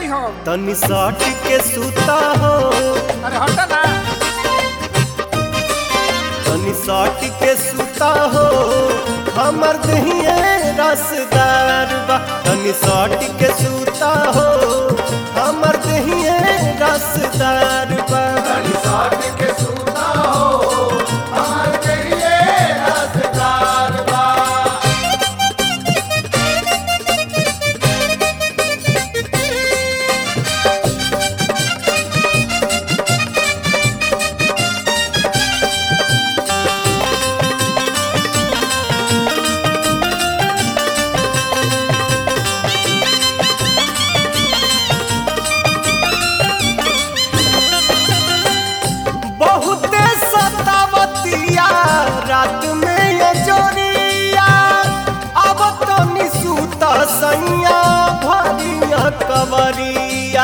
हो तनी सट के सूता हो अरे हटा ना तनी सट के सूता हो हमर दहिए रसदार बा तनी सट के सूता हो हमर दहिए रसदार बा बहुते सतावतिया रात में ये जोरिया अब तो निसूत सैया भरिया कवरिया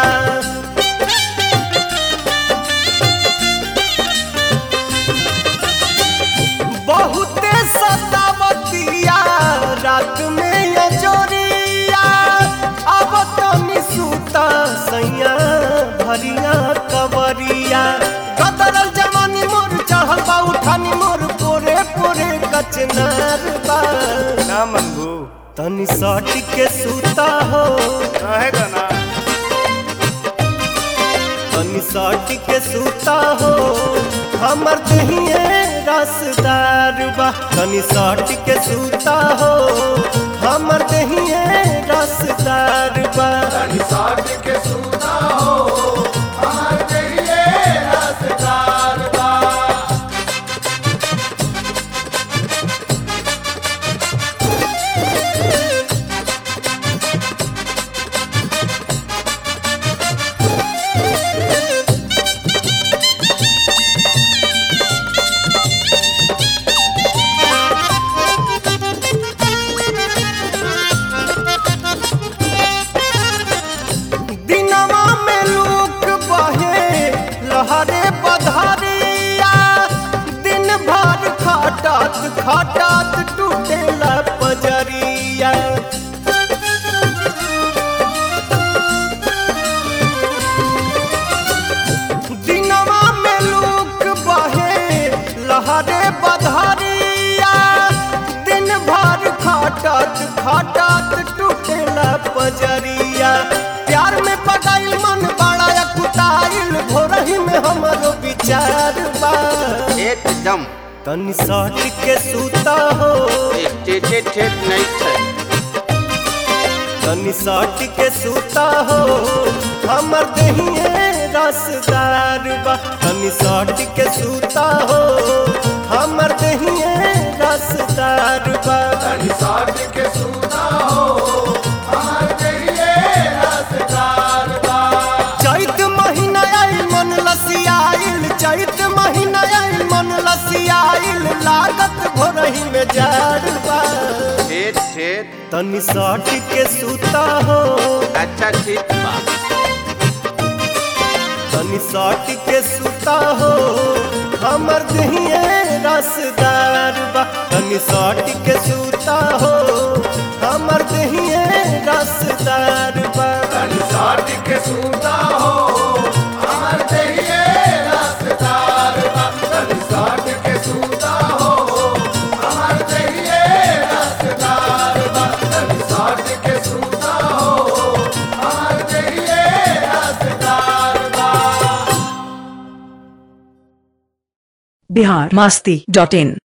बहुते सतावतिया रात में ये जोरिया अब तो निसूत सैया भरिया कवरिया कदरल जवानी मोर चढ़ल बा उठानी मोर पोरे पोरे कचनार बा ना मनबू तनी सट के सूता हो रहेगा ना तनी सट के सूता हो हमर दहिए रसदार बा तनी सट के सूता हो हमर दहिए रसदार बा दिनवा में लूक बहे लहरे बधारिया दिन भर खटत खटत टूटेला पजरिया दिनवा में लूक बहे लहरे बधारिया दिन भर खटत खटत टूटेला पजरिया प्यार में पगाइल मन बड़ा कुटाइल भोरही में हमरो विचार बा एकदम तनी सट के सूता हो टेटे ठेठ नहीं छै तनी सट के सूता हो हमर दहिए रसदार बा तनी सट के सूता हो हमर दहिए रसदार बा चैत महीना आइल मन लसियाइल चैत महीना आइल मन लसियाइल लागत भोरही में जाड़ बा ठेठ ठेठ तनी सट के सूता हो अच्छा ठीक बा तनी सट के सूता हो हमर दहिए रसदार बा तनी सट के सूता हो हमर दहिए रसदार बा बिहार मास्ती डॉट इन